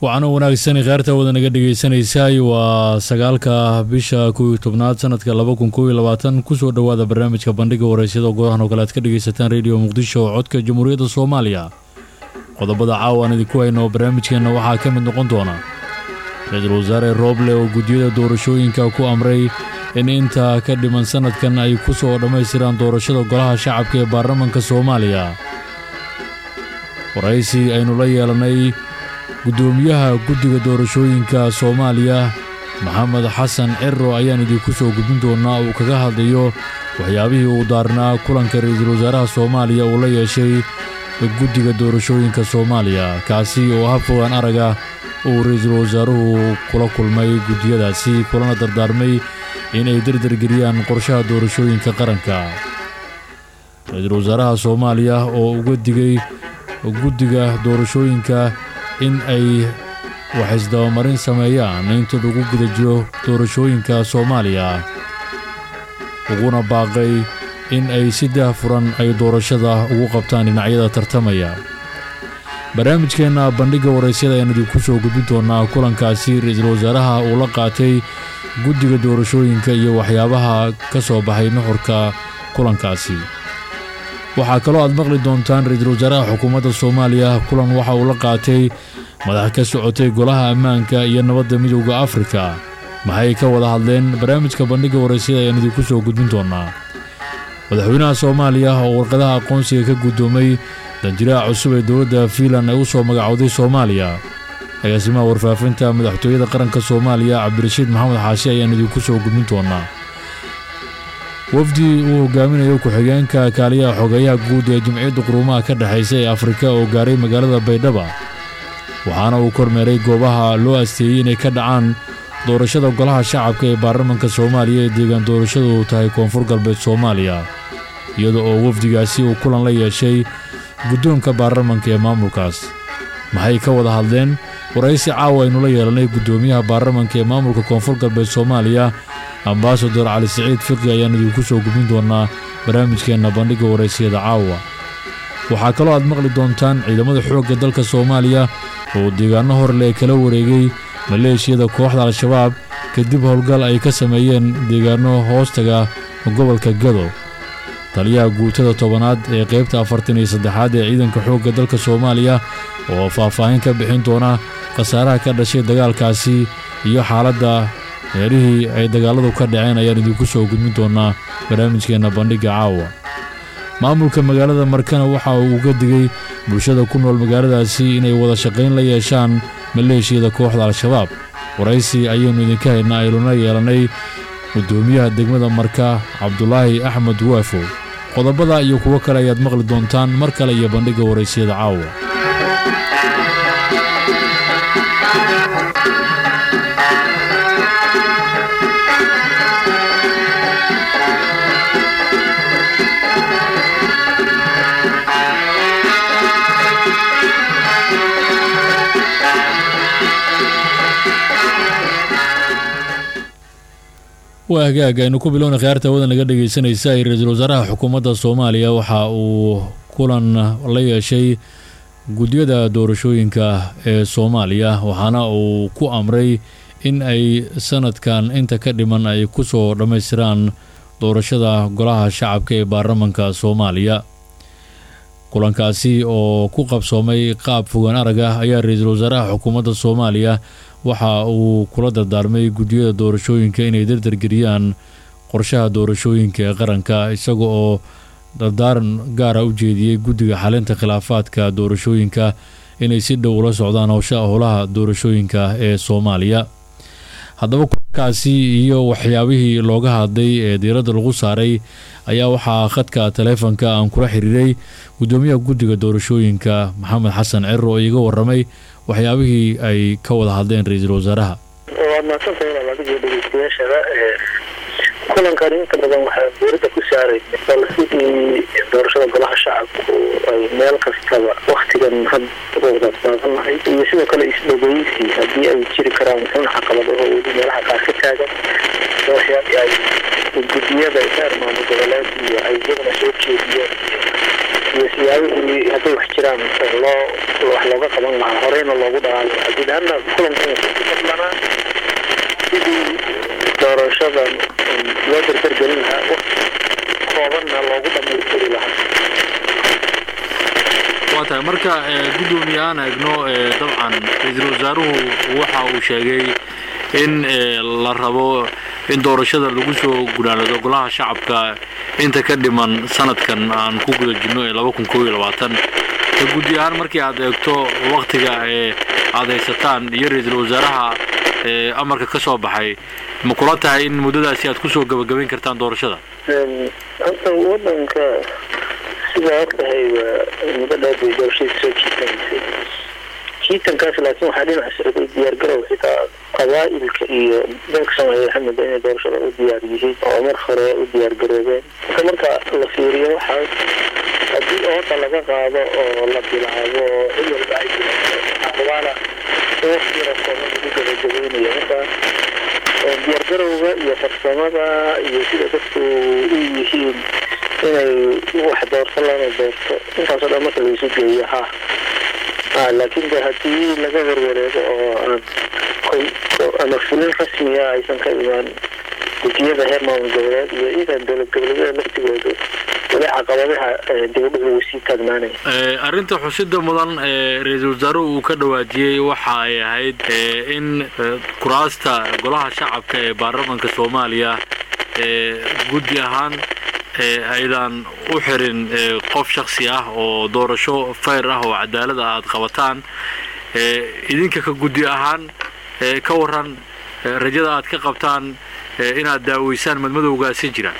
waxaana wanaagsan kheyrta wada naga dhegeysanaysaay waa sagaalka bisha kow iyo tobnaad sanadka laba kun kow iyo labaatan kusoo dhowaada barnaamijka bandhiga wareysyada goodahan oo kale aad ka dhegeysataan rediyo muqdisho oo codka jamhuuriyadda soomaaliya qodobada caawa aan idinku hayno barnaamijkeenna waxaa ka mid noqon doona ra-iisul wasaare rooble oo guddiyada doorashooyinka ku amray in inta ka dhiman sanadkan ay ku soo dhammaystiraan doorashada golaha shacabka ee baarlamanka soomaaliya waraysi aynu la yeelanay guddoomiyaha guddiga doorashooyinka soomaaliya maxamed xasan ciro ayaan idinku soo gudbin doonnaa uu kaga hadlayo waxyaabihii uu daarnaa kulanka ra-iisul wasaaraha soomaaliya uu la yeeshay guddiga doorashooyinka soomaaliya kaasi oo habfogaan araga uu ra-iisul wasaaruhu kula kulmay guddiyadaasi kulana dardaarmay inay dardargeliyaan qorshaha doorashooyinka qaranka ra-iisul wasaaraha soomaaliya oo uga digay guddiga doorashooyinka in ay waxisdabamarin sameeyaan inta lagu guda jiro doorashooyinka soomaaliya uguna baaqay in ay si daahfuran ay doorashada ugu qabtaan dhinacyada tartamaya barnaamijkeenna bandhigga waraysyada ayaan idinku soo gudbin doonnaa kulankaasi ra-iisul wasaaraha uu la qaatay guddiga doorashooyinka iyo waxyaabaha ka soo baxay nuxurka kulankaasi waxaa kaloo aad maqli doontaan ra-iisul wasaaraha xukuumadda soomaaliya kulan waxa uu la qaatay madax ka socotay golaha ammaanka iyo nabadda midowda afrika maxay ka wada hadleen barnaamijka bandhigga waraysyada ayaan idinku soo gudbin doonnaa madaxweynaha soomaaliya oo warqadaha aqoonsiga ka guddoomay danjiraha cusub ee dowladda fiinlan ay u soo magacowday soomaaliya agaasimaha warfaafinta madaxtooyada qaranka soomaaliya cabdirashiid maxamed xaashi ayaan idinku soo gudbin doonnaa wafdi uu hogaaminayo ku-xigeenka kaaliyaha xogeeyaha guud ee jimciyadda quruumaha ka dhexaysa ee afrika oo gaaray magaalada baydhaba waxaana uu kormeeray goobaha loo asteeyey inay ka dhacaan doorashada golaha shacabka ee baarlamanka soomaaliya ee deegaan doorashadu tahay koonfur galbeed soomaaliya iyada oo wafdigaasi uu kulan la yeeshay guddoonka baarlamanka ee maamulkaas maxay ka wada hadleen waraysi caawa aynu la yeelanay guddoomiyaha baarlamanka ee maamulka koonfur galbeed soomaaliya ambasador cali siciid fiqi ayaan idinku soo gudbin doonnaa barnaamijkeenna bandhigga waraysiyada caawa waxaa kaloo aad maqli doontaan ciidamada xoogga dalka soomaaliya oo deegaanno horle ee kala wareegay maleeshiyada kooxda al-shabaab kadib howlgal ay ka sameeyeen deegaanno hoostaga gobolka gado taliyaha guutada tobanaad ee qaybta afartan iyo saddexaad ee ciidanka xoogga dalka soomaaliya oo faahfaahin ka bixin doona khasaaraha ka dhashay dagaalkaasi iyo xaaladda meelihii ay dagaalladu ka dhaceen ayaan idinku soo gudbin doonnaa barnaamijkeenna bandhigga caawa maamulka magaalada markana waxa uu uga digay bulshada ku nool magaaladaasi inay wada shaqayn la yeeshaan maleeshiyada kooxda al-shabaab waraysi ayaynu idinka haynaa ayluna yeelannay guddoomiyaha degmada marka cabdulaahi axmed waafo qodobada iyo kuwo kale ayaad maqli doontaan mar kale iyo bandhigga waraysiyada caawa waa hagaag aynu ku bilowna khiyaarta wadan laga dhegeysanaysa ee ra-iisul wasaaraha xukuumadda soomaaliya waxa uu kulan la yeeshay guddiyada doorashooyinka ee soomaaliya waxaana uu ku amray in ay sanadkan inta ka dhiman ay ku soo dhammaystiraan doorashada golaha shacabka ee baarlamanka soomaaliya kulankaasi oo ku qabsoomay qaab fogaan arag ah ayaa ra-iisul wasaaraha xukuumadda soomaaliya waxa uu kula dardaarmay guddiyada doorashooyinka inay dardargeliyaan qorshaha doorashooyinka ee qaranka isaga oo dardaaran gaara u jeediyey guddiga xalinta khilaafaadka doorashooyinka inay si dhow ula socdaan howsha howlaha doorashooyinka ee soomaaliya haddaba kulankaasi iyo waxyaabihii looga hadlay ee diiradda lagu saaray ayaa waxaa khadka taleefonka aan kula xiriiray guddoomiyaha guddiga doorashooyinka maxamed xasan ciro oo iiga waramay waxyaabihii ay ka wada hadleen ra-iisul wasaaraha waad mahadsantahay inaad adiga dhegeystayaashada kulankan inta badan waxaa dowladda ku saaraysa bal sidii doorashada golaha shacabku ay meel kastaba waktigan hadda baadanahay iyo sidoo kale isdhogeysi haddii ay jiri karaan in caqabadaho weli meelaha qaar ka taagan waxyaabii ay guddiyada heer maamul goboleed iyo ay iyaguna soo jeediyeen iyo siyaabihii hadday wax jiraan loo loo wax looga qaban lahaa horeyna loogu dhaqaali lahaa guud ahaana kulankan wuxuu ku fadlanaa sidii doorashadan loo dardargelin lahaa waqti koobanna loogu dhamaystiri lahaa waa tahay marka guddoomiye aan eegno dabcan ra-iisul wasaaruhu waxa uu sheegay in la rabo in doorashada lagu soo gunaanado golaha shacabka inta ka dhiman sanadkan aan ku guda jirno ee laba kun koob iyo labaatan guddi ahaan markii aad eegto waktiga ee aad haysataan iyo ra-iisul wasaaraha amarka ka soo baxay ma kula tahay in muddadaasi aad kusoo gabagabayn kartaan doorashada hadda wadanka sidaa ogtahay waa muddo dheer bay doorashadii soo jiitanaysay jiitankaas laakiin waxaa dhinac socday diyaargarow xitaa qabaa'ilka iyo dalka soomaaliya waxaa moodaa inay doorashada u diyaar yihiin oo mar hore u diyaargaroobeen marka marka la fiiriyo waxaas haddii ooda laga qaado oo la bilaabo cid walba ay bilaabana waqti yaro kooban lagu gabagabaynayo marka diyaargarowga iyo farsamada iyo sida dadku u yihiin inay wax doorto lana doorto intaasoo dhan marka laisu geeyo ha laakiin de haddii laga warwareego oo aan ama fulin rasmiya aysan ka imaan gudiyada heer maamul goboleed iyo idan dowlad goboleedyada laftigoodu wali caqabadaha dibudhuc lagu sii taagnaanaya arrinta xusida mudan ee ra-iisul wasaaruhu uu ka dhawaajiyey waxa ay ahayd in kuraasta golaha shacabka ee baarlamanka soomaaliya guddi ahaan aydan u xirin qof shaksi ah oo doorasho fayr ah oo cadaalada aad qabataan idinka ka guddi ahaan ka waran rajada aad ka qabtaan inaad daaweysaan madmadowgaasi jiraan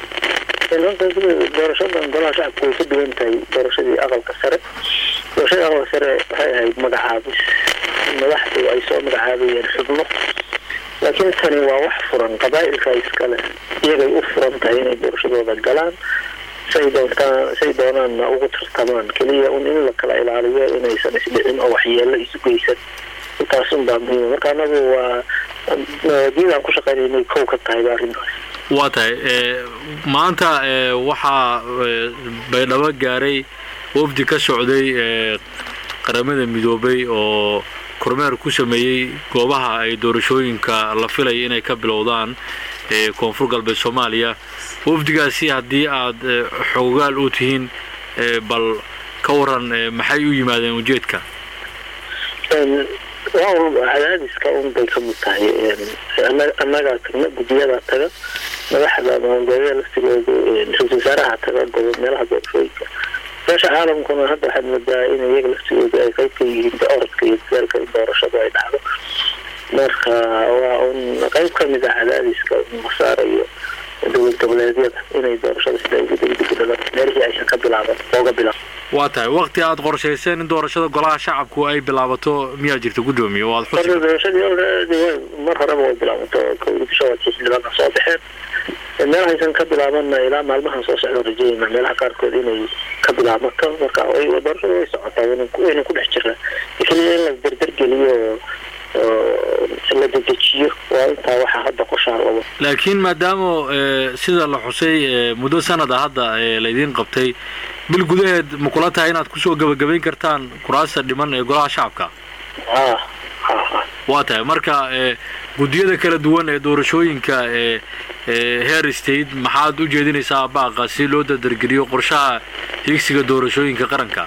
doorashadan golaha shacabka way ka duwan tahay doorashadii aqalka sare doorashadii aqalka sare waxay ahayd magacaabis madaxdu ay soo magacaabayeen xubno laakiin tani waa wax furan qabaa'ilka iskale iyagay u furan tahay inay doorashadooda galaan say doontaan say doonaanna ugu tartamaan keliya un in la kala ilaaliyo inaysan isdhicin oo waxyeelo isu geysan intaas un baa muhiima marka anagu waa diidaan ku shaqaynaynay kow ka tahay arrintaas waa tahay maanta waxaa baydhabo gaaray wafdi ka socday qaramada midoobay oo kormeer ku sameeyey goobaha ay doorashooyinka la filaya inay ka bilowdaan koonfur galbeed soomaaliya wafdigaasi haddii aad xoogaal u tihiin bal ka waran maxay u yimaadeen ujeedka cadaadiska un bay ka mid tahay annagaa tagna guddiyadaa taga madaxda maamulgoboleeda laftigoodu ra-isul wasaaraha taga gobo meelaha doorashooyinka beesha caalamkuna hadda waxaad moodaa in iyaga laftigooda ay qayb ka yihiin orodka iyo dadaalka in doorashadu ay dhacdo marka waa un qayb ka mid ah cadaadiska la saarayo dowlad goboleedyada inay doorashada sida ugu degdegdala meelihii aysan ka bilaaban ooga bilaab waa tahay wakti aad qorshayseen in doorashada golaha shacabku ay bilaabato miyaa jirta guddoomiye oo aad xusi doorashadii mar horeba way bilaabato kowdii bisha waa xildhibaana soo baxeen meelaha aysan ka bilaabanna ilaa maalmahan soo socda rajayna meelaha qaarkood inay ka bilaabato marka doorashada way socotaa wayna ku dhex jiraa keliya in la dardargeliyo la dedejiyo waa intaa waxaa hadda qorshaha labo laakiin maadaama sida la xusay muddo sanada hadda laydiin qabtay bil gudaheed ma kula tahay inaad kusoo gabagabayn kartaan kuraasta dhiman ee golaha shacabka waa tahay marka guddiyada kala duwan ee doorashooyinka ee heer state maxaad u jeedinaysaa baaqa si loo dardargeliyo qorshaha higsiga doorashooyinka qaranka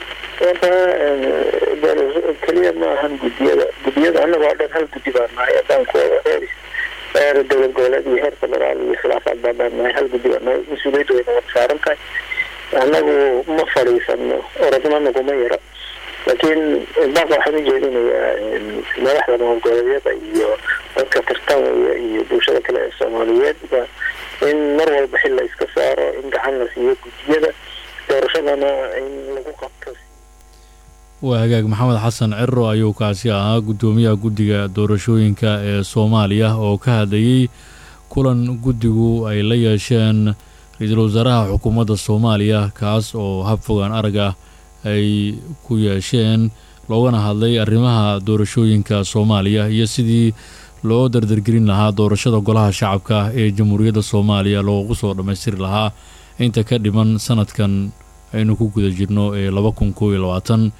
keliya ma ahan guddiyada guddiyada annaga oo dhan hal guddi baan nahay haddaan kuwada heer heer dowlad goboleed iyo heer federaal iyo khilaafaad baan nahay hal guddi baan nahay mas-uuliyadda wayna wada saaran tahay annagu ma fadhiisano orodna naguma yara laakiin baaqa waxaan u jeedinayaa madaxda maamul goboleedyada iyo dadka tartamaya iyo bulshada kale ee soomaaliyeedba in mar walba xil la iska saaro in gacan la siiyo guddiyada doorashadana in lagu qabto waa hagaag maxamed xasan ciro ayuu kaasi ahaa guddoomiyaha guddiga doorashooyinka ee soomaaliya oo ka hadlayey kulan guddigu ay la yeesheen ra-iisul wasaaraha xukuumadda soomaaliya kaas oo hab fogaan arag ah ay ku yeesheen loogana hadlay arrimaha doorashooyinka soomaaliya iyo sidii loo dardargelin lahaa doorashada golaha shacabka ee jamhuuriyadda soomaaliya loogu soo dhammaystiri lahaa inta ka dhiman sanadkan aynu ku guda jirno ee laba kun koob iyo labaatan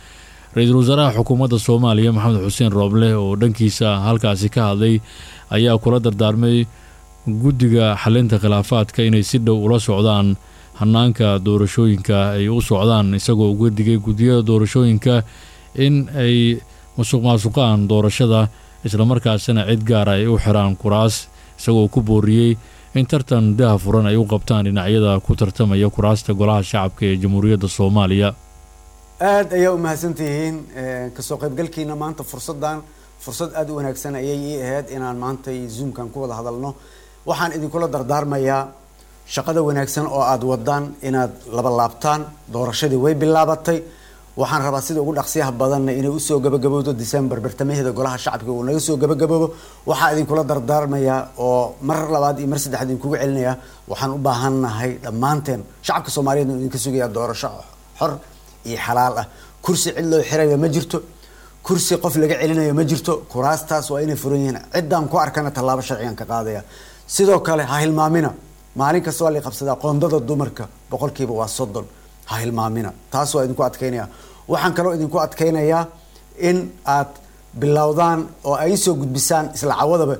ra-iisul wasaaraha xukuumadda soomaaliya maxamed xuseen rooble oo dhankiisa halkaasi ka hadlay ayaa kula dardaarmay guddiga xalinta khilaafaadka inay si dhow ula socdaan hanaanka doorashooyinka ay u socdaan isagoo uga digay guddiyada doorashooyinka in ay musuq maasuqaan doorashada islamarkaasina cid gaara ay u xiraan kuraas isagoo ku booriyey in tartan daha furan ay u qabtaan dhinacyada ku tartamaya kuraasta golaha shacabka ee jamhuuriyadda soomaaliya aada ayaa u mahadsantihiin kasoo qaybgalkiina maanta fursaddan fursad aada u wanaagsan ayay ii ahayd inaan maanta zoomkan ku wada hadalno waxaan idinkula dardaarmayaa shaqada wanaagsan oo aada wadaan inaad laba laabtaan doorashadii way bilaabatay waxaan rabaa sida ugu dhaqsiyaha badanna inay usoo gabagabowdo december bartamaheeda golaha shacabka uu naga soo gabagaboobo waxaa idinkula dardaarmayaa oo mar labaad iyo mar saddexaad idinkugu celinayaa waxaan u baahannahay dhammaanteen shacabka soomaaliyeed uu idinka sugayaa doorasho xor iyo xalaal ah kursi cid loo xirayo ma jirto kursi qof laga celinayo ma jirto kuraastaas waa inay furan yihiin ciddaan ku arkana tallaabo sharcigan ka qaadaya sidoo kale ha hilmaamina maalin kasta waa la qabsadaa qoondada dumarka boqolkiiba waa soddon ha hilmaamina taas waa idinku adkeynaya waxaan kaloo idinku adkeynayaa in aad bilowdaan oo ay soo gudbisaan isla cawadaba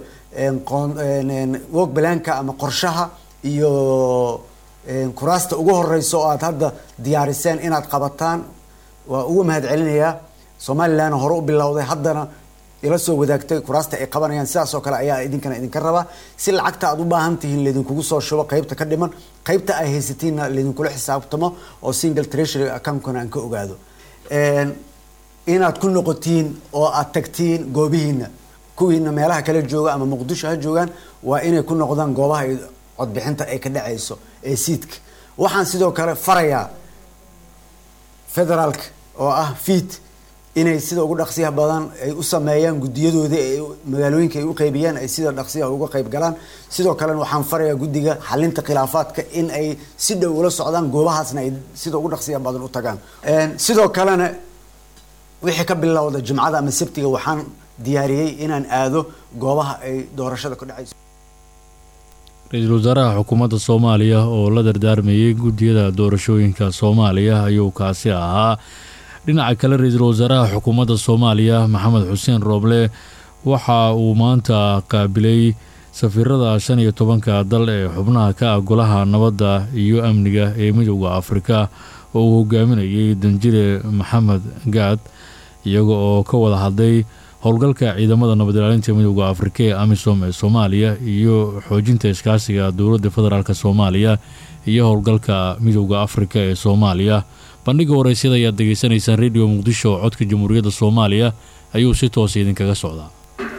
wog balaanka ama qorshaha iyo kuraasta ugu horeysa oo aad hadda diyaariseen inaad qabataan waa ugu mahad celinayaa somalilan hore u bilowday haddana ila soo wadaagtay kuraasta ay qabanayaan sidaas oo kale ayaa idinkana idinka rabaa si lacagta aad u baahan tihiin laydinkugu soo shubo qeybta ka dhiman qeybta ay haysatiinna laydinkula xisaabtamo oo single treasury accountkana aan ka ogaado inaad ku noqotiin oo aad tagtiin goobihiina kuwiina meelaha kala jooga ama muqdisho ha joogaan waa inay ku noqdaan goobaha codbixinta ay ka dhacayso ee siidka waxaan sidoo kale farayaa federaalka oo ah fiid inay sida ugu dhaqsiyaha badan ay u sameeyaan guddiyadoodii ay magaalooyinka ay u qeybiyaan ay sida dhaqsiyaha uga qeyb galaan sidoo kalena waxaan farayaa guddiga xalinta khilaafaadka in ay si dhow ula socdaan goobahaasna ay sida ugu dhaqsiyaha badan u tagaan sidoo kalena wixii ka bilowda jimcada ama sabtiga waxaan diyaariyey inaan aado goobaha ay doorashada ku dhacayso ra-iisul wasaaraha xukuumadda soomaaliya oo la dardaarmayay guddiyada doorashooyinka soomaaliya ayuu kaasi ahaa dhinaca kale ra-iisul wasaaraha xukuumadda soomaaliya maxamed xuseen rooble waxa uu maanta qaabilay safiirada shan iyo tobanka dal ee xubnaha ka ah golaha nabadda iyo amniga ee midooda afrika oo uu hogaaminayay danjire maxamed gaad iyaga oo ka wada hadlay howlgalka ciidamada nabad ilaalinta midooda afrika ee amisom ee soomaaliya iyo xoojinta iskaasiga dowladda federaalk soomaaliya iyo howlgalka midooda afrika ee soomaaliya bandhiga waraysyada ayaad degeysanaysaan rediyo muqdisho oo codka jamhuuriyadda soomaaliya ayuu si toosa idinkaga socdaa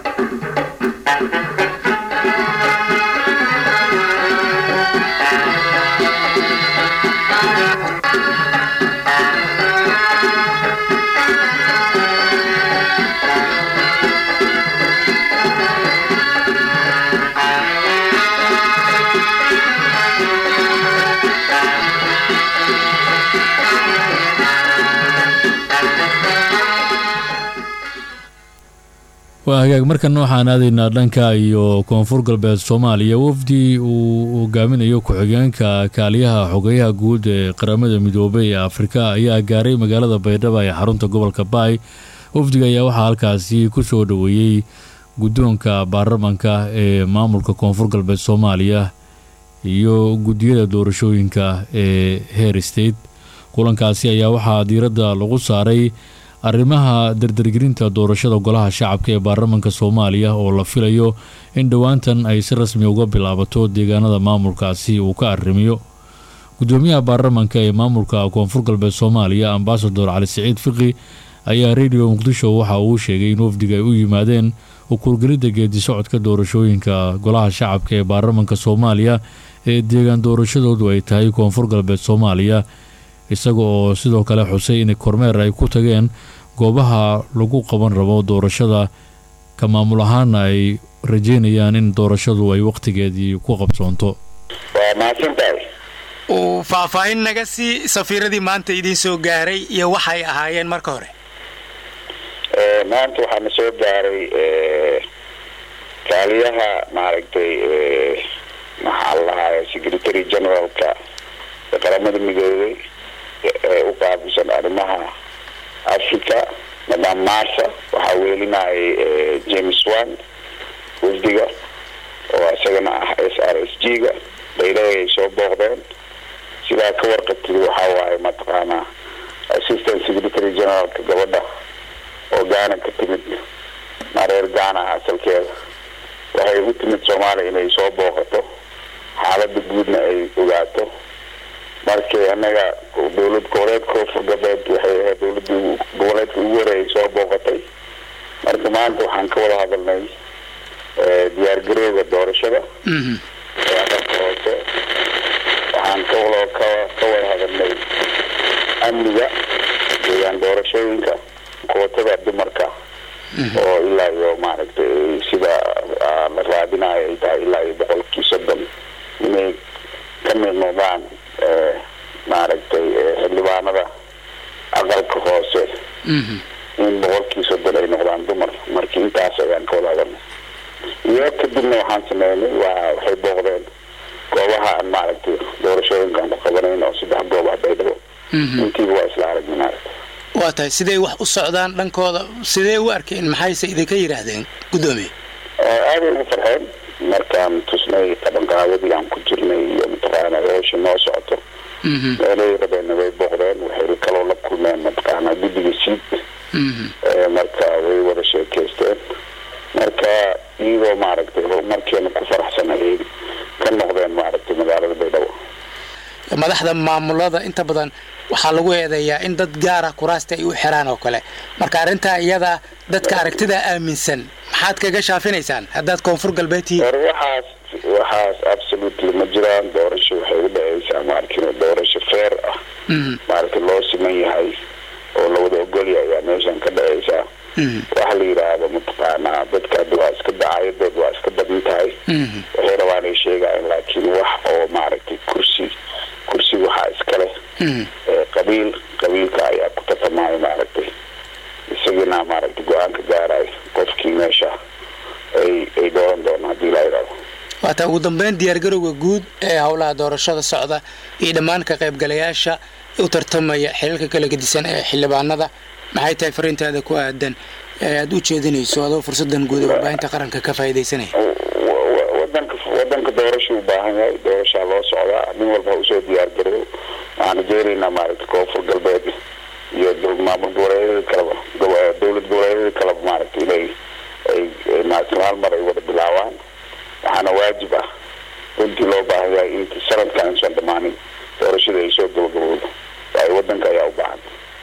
waa hagaag markana waxaan aadaynaa dhanka iyo koonfur galbeed soomaaliya wafdi uu hogaaminayo ku-xigeenka kaaliyaha xogeyaha guud ee qaramada midoobay ee afrika ayaa gaaray magaalada baydhaba ee xarunta gobolka baay wafdiga ayaa waxaa halkaasi ku soo dhoweeyey guddoonka baarlamanka ee maamulka koonfur galbeed soomaaliya iyo guddiyada doorashooyinka ee heer state kulankaasi ayaa waxaa diiradda lagu saaray arrimaha dardargelinta doorashada golaha shacabka ee baarlamanka soomaaliya oo la filayo in dhowaantan ay si rasmi uga bilaabato deegaanada maamulkaasi uu ka arrimiyo gudoomiyaha baarlamanka ee maamulka koonfur galbeed soomaaliya ambasador cali siciid fiqi ayaa rediyo muqdisho waxa uu sheegay in wafdiga ay u yimaadeen ukurgelidda geedi socodka doorashooyinka golaha shacabka ee baarlamanka soomaaliya ee deegaan doorashadoodu ay tahay koonfur galbeed soomaaliya isaga oo sidoo kale xusay in kormeer ay ku tageen goobaha lagu qaban rabo doorashada ka maamul ahaana ay rajeynayaan in doorashadu ay waqtigeedii ku qabsoonto waa mahadsantahay uu faahfaahin naga sii safiiradii maanta idiin soo gaaray iyo waxay ahaayeen marka hore maanta waxaana soo gaaray kaaliyaha maaragtay maxaa la lahaay secretary generalka ee qaramada midoobay ee u qaabilsan arrimaha africa madam marsa waxaa weelinayay james wan wafdiga oo isagana ah s r s g ga bayladay ay soo booqdeen sidaa ka warqabtid waxaa waaye mataqaanaa assistant secretary generalka gabadha oo gaana ka timid mareer gaana ah asalkeeda waxay u timid soomaaliya inay soo booqato xaalada guudna ay ogaato markii anaga dowlad goboleedka koonfur galbeed waxay ahayd dowlada goboleedka ugu horeeyay soo booqatay marka maanta waxaan ka wada hadalnay diyaargarowga doorashada aqalka hoose waxaan kaloo ka ka wada hadalnay amniga deegaan doorashooyinka kootada dumarka oo ilaa iyo maaragtay sida la raadinayo ay tahay ilaa iyo boqolkii soddon inay ka mid noqdaan maaragtay xildhibaanada aqalka hoose in boqolkii soddon ay noqdaan dumar marka intaas ayaan ka wada hadalnay iyo kadibna waxaan sameynay waa waxay booqdeen goobaha aan maaragtay doorashooyinkaan ku qabanayn oo saddex goob ah baydhabo intiiba waa isla aragnay maaragtay waa tahay siday wax u socdaan dhankooda sidee u arkeen maxayse idinka yidhaahdeen guddoomiye aaday ugu farxeen markaan tusnay qabanqaadadii aan ku jirnay iyo mataqaana howsha noo socoto meelay rabeenna way booqdeen waxay kaloo la kulmeen mataqaana guddiga siid marka way wada sheekeysteen marka iyagoo maaragtay horumarkeena ku faraxsan ayay ka noqdeen maaragtay magaalada baydhabo madaxda maamulada inta badan waxaa lagu eedeeyaa in dad gaara kuraasta ay u xiraan oo kale marka arrintaa iyada dadka aragtida aaminsan maxaad kaga shaafinaysaan haddaad koonfur galbeed tihiin war waxaas waxaas absolutely ma jiraan doorasho waxay u dhaceysaa maarkin doorasho feer ah maaragtay loo siman yahay oo lawada ogolyahay ayaa meeshan ka dhaceysaa waxa la yidhaahdo mataqaanaa dadka hadda waa iska dacaayadood waa iska badan tahay waxay rabaan ay sheegayan laakiin wax oo maaragtay kursi kursi waxaa iska leh qabiil qabiilka ayaa ku tartamaayo maaragtay isagina maaragtay go-aanka gaarayo qofkii meesha ay ay dooran doona haddii la yidhahdo waataa ugu dambeyn diyaargarowga guud ee howlaha doorashada socda iyo dhammaan ka qaybgalayaasha u tartamaya xilalka kala gedisan ee xildhibaanada maxay tahay fariintaada ku aadan ee aada u jeedinayso adoo fursadan guud ee warbaahinta qaranka ka faa'iidaysanaya wadanka wadanka doorasha u baahan yahay doorashaa loo socdaa nin walba ha usoo diyaar garow waxaan rajeynaynaa maaragtay koonfur galbeed iyo maamul goboleedyada kaleba dowlad goboleedyada kaleba maaragtay inay ay maaragtay hal mar ay wada bilaabaan waxaana waajib ah runtii loo baahan yahay in sanadkan insan dhammaanin doorashada ay soo gabagabowdo waayo wadanka ayaa u baahan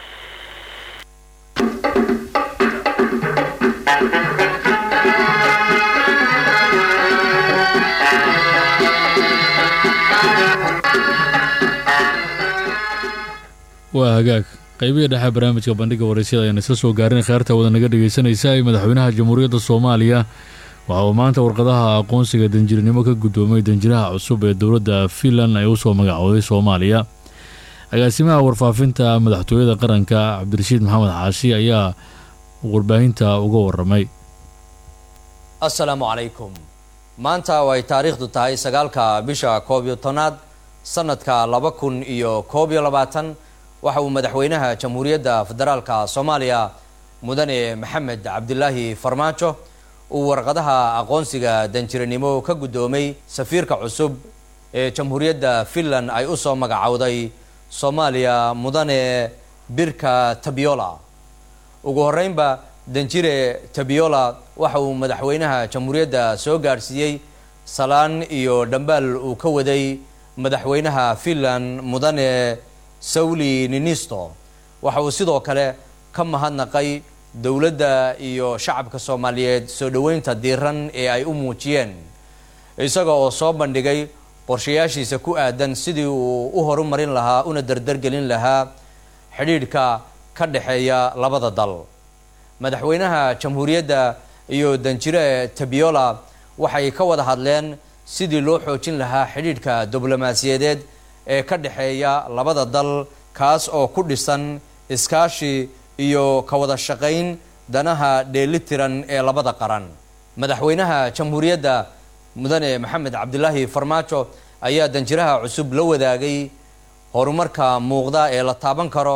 waa hagaag qaybihii dhexe barnaamijka bandhiga waraysyada ayaan isla soo gaarin kheerta wada naga dhegaysanaysa ee madaxweynaha jamhuuriyadda soomaaliya waxa uu maanta warqadaha aqoonsiga danjirinimo ka guddoomay danjiraha cusub ee dowladda finland ay usoo magacooday soomaaliya agaasimaha warfaafinta madaxtooyada qaranka cabdirashiid maxamed xaashi ayaa warbaahinta uga waramay assalaamu calaykum maanta oo ay taariikhdu tahay sagaalka bisha koob iyo tobnaad sanadka laba kun iyo koob iyo labaatan waxa uu madaxweynaha jamhuuriyadda federaalka soomaaliya mudane maxamed cabdilaahi farmaajo uu warqadaha aqoonsiga danjiranimo ka guddoomay safiirka cusub ee jamhuuriyadda finland ay u soo magacowday soomaaliya mudane birka tabiola ugu horreynba danjire tabiola waxa uu madaxweynaha jamhuuriyadda soo gaadhsiiyey salaan iyo dhambaal uu ka waday madaxweynaha finland mudane sawli ninisto waxa uu sidoo kale ka mahadnaqay dowladda iyo shacabka soomaaliyeed soo dhoweynta diiran ee ay u muujiyeen isaga oo soo bandhigay qorshayaashiisa ku aadan sidii uu u horumarin lahaa una dardargelin lahaa xidhiidhka ka dhexeeya labada dal madaxweynaha jamhuuriyadda iyo danjire tabiola waxay ka wada hadleen sidii loo xoojin lahaa xidhiidhka diblomaasiyadeed ee ka dhexeeya labada dal kaas oo ku dhisan iskaashi iyo ka wada shaqayn danaha dheelitiran ee labada qaran madaxweynaha jamhuuriyadda mudane maxamed cabdilaahi farmaajo ayaa danjiraha cusub la wadaagay horumarka muuqda ee la taaban karo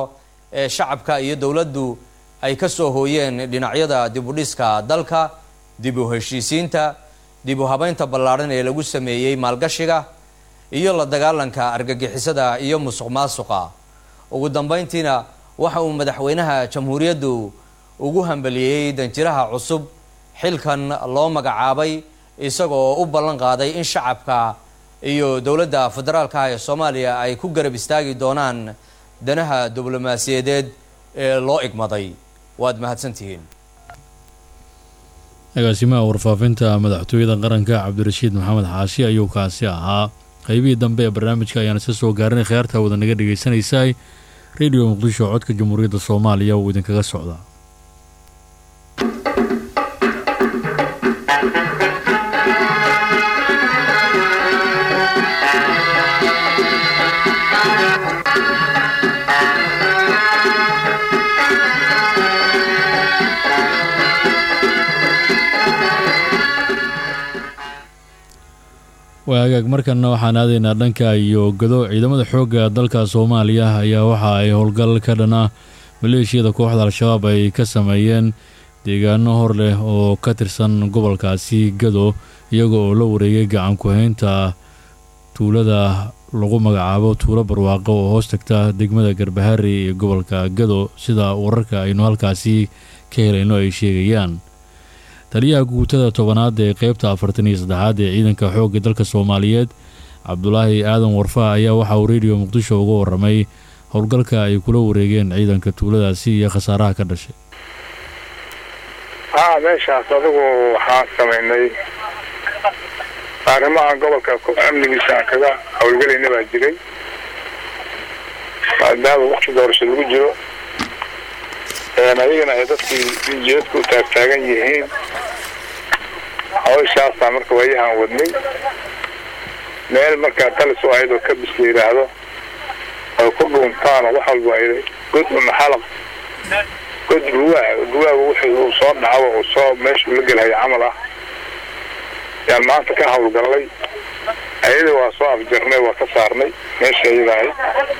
ee shacabka iyo dowladdu ay ka soo hooyeen dhinacyada dibudhiska dalka dib u heshiisiinta dib u habeynta ballaadhan ee lagu sameeyey maalgashiga iyo la dagaalanka argagixisada iyo musuq maasuqa ugu dambeyntiina waxa uu madaxweynaha jamhuuriyaddu ugu hambeliyey danjiraha cusub xilkan loo magacaabay isagoo u ballan qaaday in shacabka iyo dowladda federaalka ah ee soomaaliya ay ku garab istaagi doonaan danaha diblomaasiyadeed ee loo igmaday waad mahadsantihiin agaasimaha warfaafinta madaxtooyada qaranka cabdirashiid maxamed xaashi ayuu kaasi ahaa qaybihii dambe ee barnaamijka ayaan isa soo gaarinay khiyaarta wada naga dhagaysanaysay radio muqdisho codka jamhuuriyadda soomaaliya uu idinkaga socdaa waa hagaag markanna waxaan aadaynaa dhanka iyo gado ciidamada xoogga dalka soomaaliya ayaa waxa ay howlgal ka dhan ah maleeshiyada kooxda al-shabaab ay ka sameeyeen deegaano hor leh oo ka tirsan gobolkaasi gado iyaga oo la wareegay gacan ku-haynta tuulada lagu magacaabo tuulo barwaaqo oo hoos tagta degmada garbahari ee gobolka gado sida wararka aynu halkaasi ka helayno ay sheegayaan taliyaha guutada tobanaad ee qeybta afartan iyo saddexaad ee ciidanka xoogga dalka soomaaliyeed cabdulaahi aadan warfa ayaa waxa uu radio muqdisho uga waramay howlgalka ay kula wareegeen ciidanka tuuladaasi iyo khasaaraha ka dhashay haa meeshaas adigu waxaan samaynay arrimahan gobolka amnigiisa aan kaga howlgelayna baa jiray maadaama wakti doorasho lagu jiro ayagana ay dadkii injiadku u taagtaagan yihiin hawshaasaa marka waayahaan wadnay meel markaa talis u ahayd oo kabis la yidhaahdo ay ku dhuuntaan oo wax walba ay god una xalaq god guwaa guwaaga wixii uu soo dhacdo uu soo meeshuu la gelhaya camal ah yaan maanta ka hawlgallay ayada waa soo afjarnay waa ka saarnay meesha iyada ahayd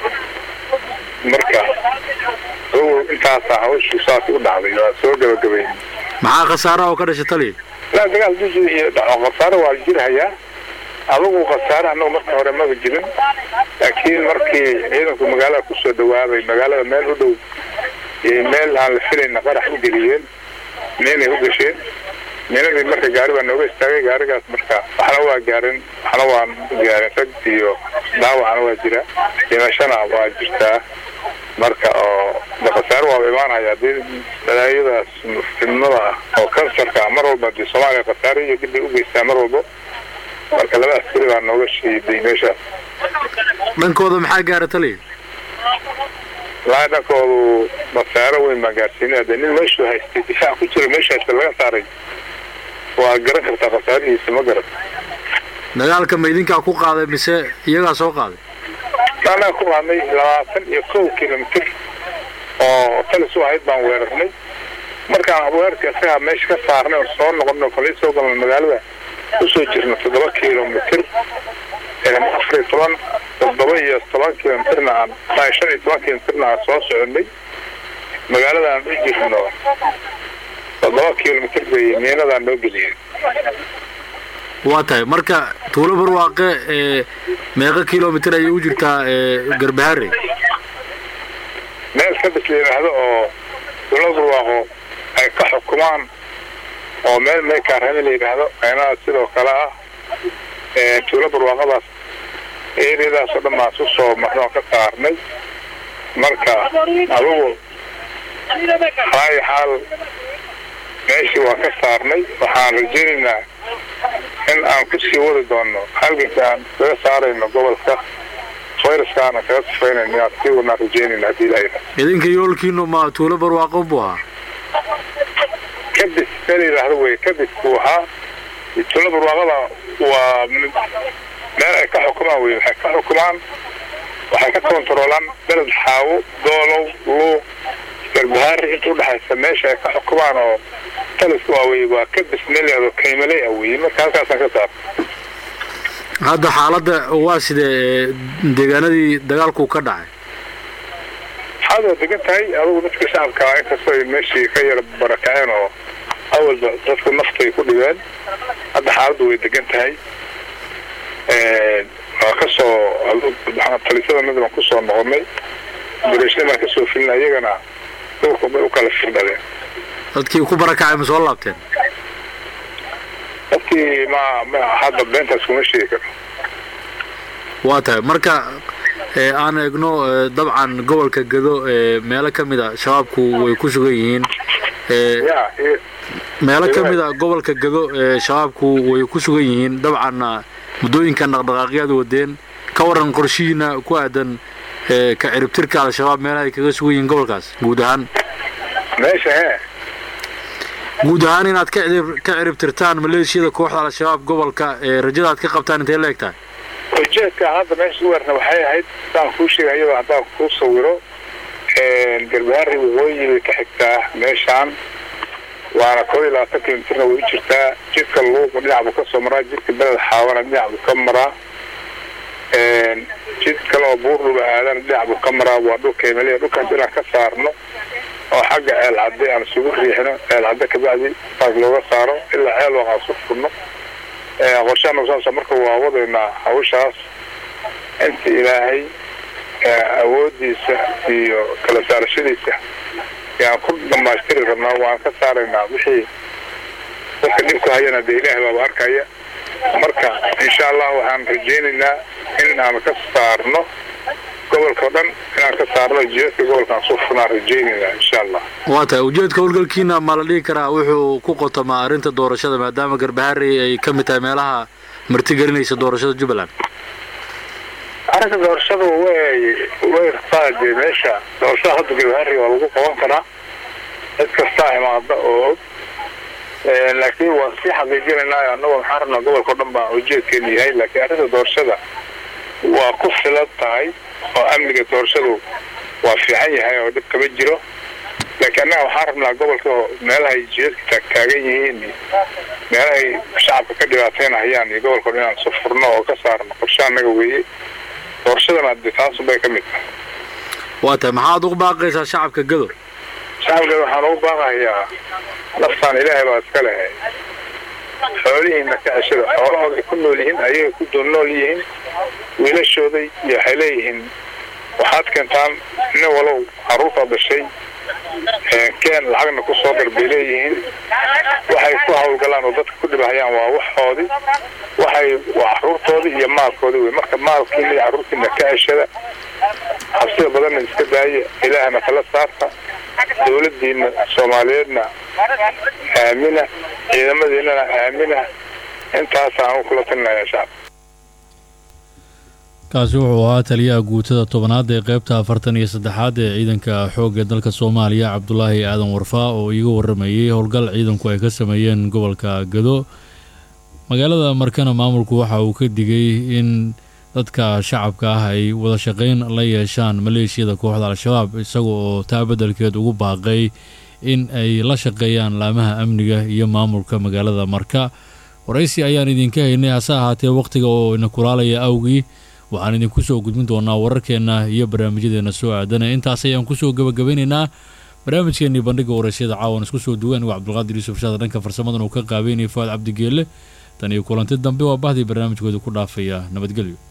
marka intaasaa hawshu saas u dhacday waa soo gabagabayn maxaa khasaaraha oo ka dhashay taliya laa dagaal dusi iyo dhaco khasaare waa jirhayaa adugu khasaare annagu marka hore maba jirin laakiin markii ciidanku magaalada kusoo dhawaabay magaalada meel u dhow meel aan la filayna qarax u geliyeen meenay u gasheen meenadii marka gaari baa nooga istaagay gaarigaas marka waxna waa gaarin waxna waan gaarin rag iyo dhaawacna waa jira dhimashana waa jirtaa marka oo khasaare waaba imaanaya hadii balaayadaas fidnada ah oo kansarka ah mar walba hadii soomaaliya khasaare iyo dib bay u geystaa mar walbo marka laba askari baa nooga shiiday meeshaas dhankooda maxaa gaara taliya laa dhankoodu khasaare weyn baan gaarsiinay hadee nin meeshuu haystay difaac ku jira meesha haysta laga saaray waa garan kartaa khasaarihiisa ma garan dagaalka ma idinkaa ku qaaday mise iyagaa soo qaaday annaga ku qaadnay labaatan iyo kow kilomitr oo talis u ahayd baan weerarnay markaan weerarka isagaa meesha ka saarnay oo soo noqonay oo kale soo galnay magaalada usoo jirno toddoba kilomitr afar iyo toban toddoba iyo toban kilomitrna aan shan iyo toban kilomitrna aan soo soconay magaalada aan u jirno toddoba kilomitr bay miinadaan noo geliyeen waa tahay marka tuulo barwaaqe ee meeqa kilomitr ayay u jirtaa garbahare meel kabis la yidhaahdo oo tuulo barwaaqo ay ka xukumaan oo meel meekaarhame la yidhaahdo aynaa sidoo kale ah tuulo barwaaqadaas eriyadaas oo dhan baan su soo marno ka saarnay marka adugu haayo xaal meeshii waa ka saarnay waxaan rajaynaynaa in aan ku sii wadi doono halganka aan kaga saarayno gobolka fayraskaana kaga sifaynayno inaan sii wadnaan rajaynayna haddii ilaahay idinka yoolkiinu ma tuulo barwaaqo buu ahaa kadis meel yidhaahdo wey kadis buu ahaa tuulo barwaaqada waa meel ay ka xukumaan wey waxay ka xukumaan waxay ka kontaroolaan beled xaawo doolow luuq garbahaari inta udhexaysa meesha ay ka xukumaan oo taliska waa wey waa kadis meel yidhahdo kaymaley ah wey marka halkaasaan ka saar hadda xaaladda waa sidee deegaanadii dagaalku ka dhacay xaaladu waa degan tahay adugu dadka shacabka inkastoo ay meeshii ka yara barakaceen oo awalba dadku naftay ku dhibeen hadda xaaladdu way degan tahay waa kasoo talisada mid baan kusoo noqonay dureeshna baan kasoo filina iyagana dhulka bay u kala firdhadeen dadkii ku barakacay ma soo laabteen dadkii ma ma hadda beentaas kuma sheegi karo waa tahay marka ee aan eegno ee, dabcan gobolka gado ee meelo ka mid a shabaabku way ku sugan yihiin ee ya iyo meelo ka mid a gobolka gado ee shabaabku way ku sugan yihiin dabcanna muddooyinkan dhaqdhaqaaqyaad wadeen ka waran qorshihiina ku aadan ee ka ciribtirka al-shabaab meelaha ay kaga sugan yihiin gobolkaas guud ahaan meesha hee guud ahaan inaad ka cirib ka ciribtirtaan maleeshiyada kooxda al-shabaab gobolka ee rajada aad ka qabtaan intay la eg tahay ujeedka hadda meesha u weerna waxay ahayd sidaan kuu sheegay iyadoo haddaan kuu sawiro garbaharri waqooyi bay ka xigtaa meeshaan waana koob iyo labaatan kilomitirna way u jirtaa jidka luuqu dhinac buu ka soo maraa jidka beled xaawana dhinac buu ka maraa jid kale oo buurdhuba aadana dhinac buu ka maraa waa dhulka himaliya dhulkaas inaan ka saarno oo xagga ceel cadde aan isugu riixino ceel cadde kabacdi saas looga saaro ilaa ceel waqaan su furno qorshaana saasa marka waa wadaynaa hawshaas inta ilaahay awoodiisa iyo kala saarashadiisa yaan ku dhamaystiri rabnaa waan ka saaraynaa wixii dadka dhibku hayana dee ilaahay baaba arkaya marka insha allah waxaan rajaynaynaa in aan ka saarno gobolka o dhan inaan ka saarno jidadka gobolkaan soo furnaan rajaynaynaa insha allah waa tahay ujeedka howlgalkiina ma la dhihi karaa wuxuu ku qotamaa arrinta doorashada maadaama garbaharey ay ka mid tahay meelaha martigelinaysa doorashada jubbaland arrinta doorashada way way rafaade meesha doorashada hadda gabahari waa lagu qaban karaa cid kastaa imaada oo og laakiin waan sii xaqiijinaynaa annagoo maxaan rabnaa gobolka o dhan baa ujeedkeenu yahay laakiin arrinta doorashada waa ku filan tahay oo amniga doorashadu waa fiican yahay oo dhib kama jiro laakiin annaga waxaan rabnaa gobolka meelahay jidadka taagtaagan yihiin iyo meelahay shacabka ka dhibaateynahayaan iyo gobolka o dhan inaan isu furno oo ka saarno qorshe annaga weeye doorashadana de taasunbay ka mid tahay waa tahay maxaad ugu baaqaysaa shacabka gado shacabka waxaan ugu baaqayaa naftaan ilaahay baa iska lehay xoolihiina ka ceshada xoolahooday ku nool yihiin ayagay ku doon nool yihiin wiilashooday iyo waxay leeyihiin waxaad keentaan nin walow caruurtaa dhashay keen lacagna ku soo dar bay leeyihiin waxay ku hawlgalaan oo dadka ku dhibahayaan waa waxoodii waxay waa caruurtoodii iyo maalkoodii wey marka maalkiina iyo caruurtiina ka ceshada habsida badanna iska daaya ilaahna kala saarta dowladiina soomaaliyeedna aamina ciidamadiinana aamina intaasaan u kula talinaya shacabka kaasi wuxuu ahaa taliyaha guutada tobanaad ee qaybta afartan iyo saddexaad ee ciidanka xoogga dalka soomaaliya cabdulaahi aadan warfaa oo iiga waramayey howlgal ciidanku ay ka sameeyeen gobolka gado magaalada markana maamulku waxa uu ka digay in dadka shacabka ah ay wada shaqayn la yeeshaan maleeshiyada kooxda al-shabaab isaga oo taa beddelkeed ugu baaqay in ay la shaqeeyaan laamaha amniga iyo maamulka magaalada marka waraysi ayaan idinka haynay hase ahaatee wakhtiga oo ina kulaalaya awgii waxaan idinku soo gudbin doonaa wararkeenna iyo barnaamijyadeena soo aadana intaas ayaan kusoo gabagabeynaynaa barnaamijkeennii bandhiga waraysyada caawan isku soo duwan waa cabdulqaadir yuusuf shaada dhanka farsamadan uu ka qaabeynaya fuaad cabdigeelle tan iyo kulanti dambe waa bahdii barnaamijkooda ku dhaafaya nabadgelyo